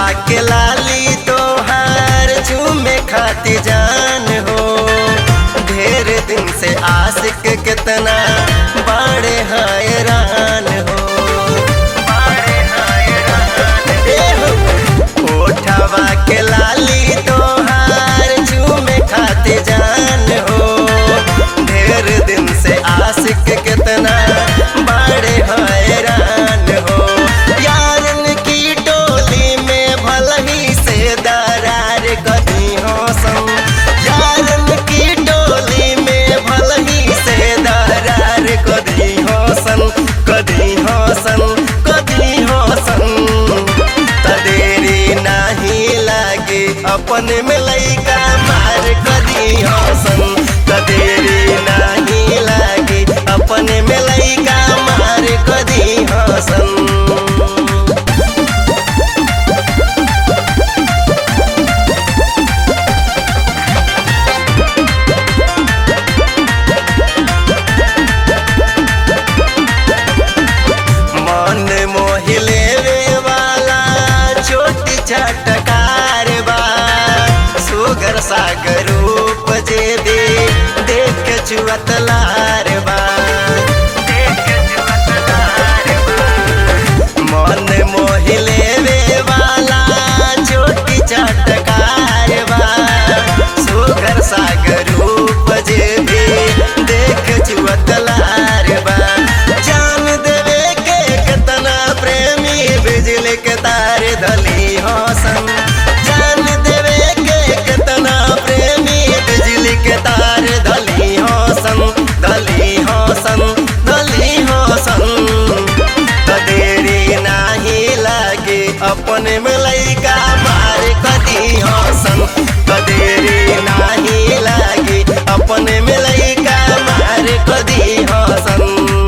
के लाली तोहार झूमे खाती जान हो ढेर दिन से आशिक कितना बड़े हैरान हो बड़े हैरान ए हो। ओठवा के लाली तोहार झूमे खाती जान हो ढेर दिन से आशिक कितना बड़े हैरान हो यारन की टोली में भलही से दरार कदी हो सम यारन की टोली में भलही से दरार कदी हो सन कदी हो सन कदी हो सन तदेरी नाही लागे अपन में लइका मार कदी हो सन तदेरी नाही लागे अपन में लइका मार कदी हो सन मन मोहिले वाला छोटी चटकार बा सुगर सागर रूप जे दे देख के चुअत लार बा देख के चुअत लार बा। मन मोहिले वाला छोटी चटकार बा सुगर सागर रूप जे दे देख चुअत लार बा जान देवे के कितना प्रेमी बिजली के तार धली हो सन जान देवे के कितना प्रेमी बिजली के तार धली हो सन धली हो सन धली हो सन तदेरी नाही लागे अपन में लइका मार कदी हो सन तदेरी नाही लागे अपन में लइका मार कदी हो सन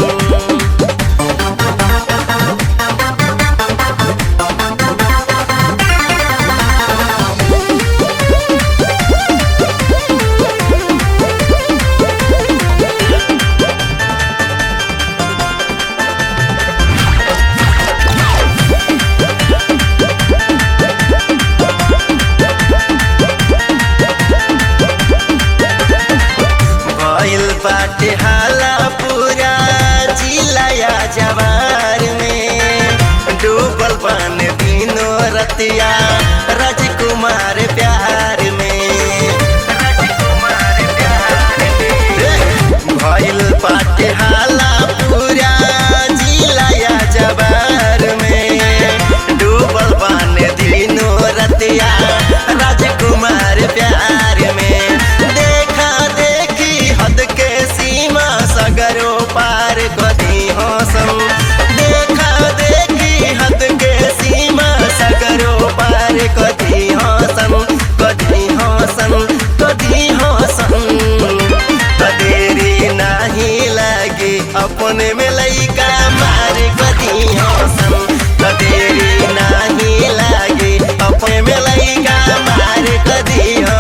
भइल बाटे हाला पूरा जिलाया जवार में डूबल बन दिनो रतिया राजकुमार प्यार में राजकुमार प्यार में भइल बाटे हाला पूरा जिलाया जवार में डूबल बन दिनो रतिया राजकुमार प्यार में देखा देखी हद के सीमा सगरो पार कदी हो सम देखा देखी हद के सीमा सगरो पार कदी हो सम कदी हो सम कदी हो सम तदेरी नाही लागे अपने में लइका मार कदी हो सम तदेरी नाही लागे अपने में लइका मार कदी हो